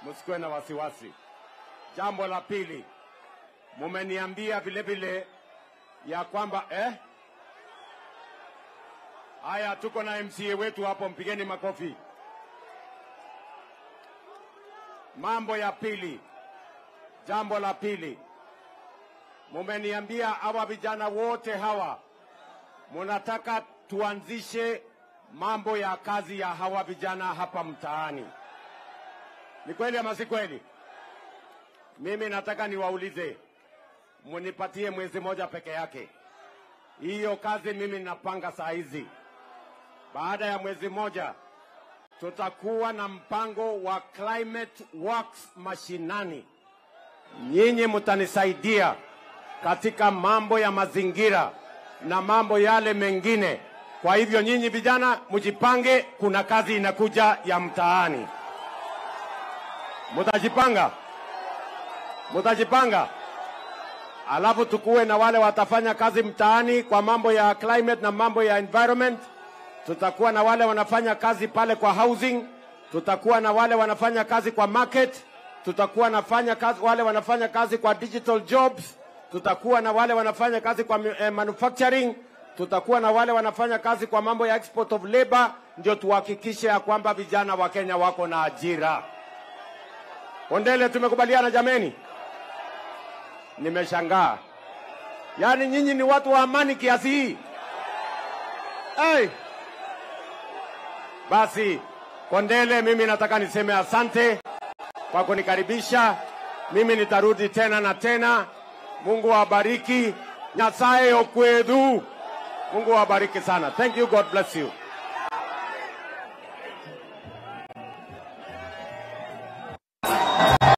msikuwe na wasiwasi. Jambo la pili, mumeniambia vile vile ya kwamba eh? Haya, tuko na MCA wetu hapo, mpigeni makofi. Mambo ya pili, jambo la pili, mumeniambia hawa vijana wote hawa munataka tuanzishe mambo ya kazi ya hawa vijana hapa mtaani. Ni kweli ama si kweli? Mimi nataka niwaulize, munipatie mwezi moja peke yake. Hiyo kazi mimi napanga saa hizi. Baada ya mwezi moja tutakuwa na mpango wa climate works mashinani. Nyinyi mtanisaidia katika mambo ya mazingira na mambo yale mengine. Kwa hivyo nyinyi vijana mjipange, kuna kazi inakuja ya mtaani. Mutajipanga, mutajipanga, alafu tukuwe na wale watafanya kazi mtaani kwa mambo ya climate na mambo ya environment. Tutakuwa na wale wanafanya kazi pale kwa housing, tutakuwa na wale wanafanya kazi kwa market, tutakuwa nafanya kazi, wale wanafanya kazi kwa digital jobs, tutakuwa na wale wanafanya kazi kwa eh, manufacturing, tutakuwa na wale wanafanya kazi kwa mambo ya export of labor, ndio tuhakikishe ya kwamba vijana wa Kenya wako na ajira. Ondele, tumekubaliana jameni? Nimeshangaa, yaani nyinyi ni watu wa amani kiasi hii hey. Basi Kondele, mimi nataka niseme asante kwa kunikaribisha. Mimi nitarudi tena na tena. Mungu awabariki. Nyasaye okwedhu. Mungu awabariki sana. Thank you. God bless you.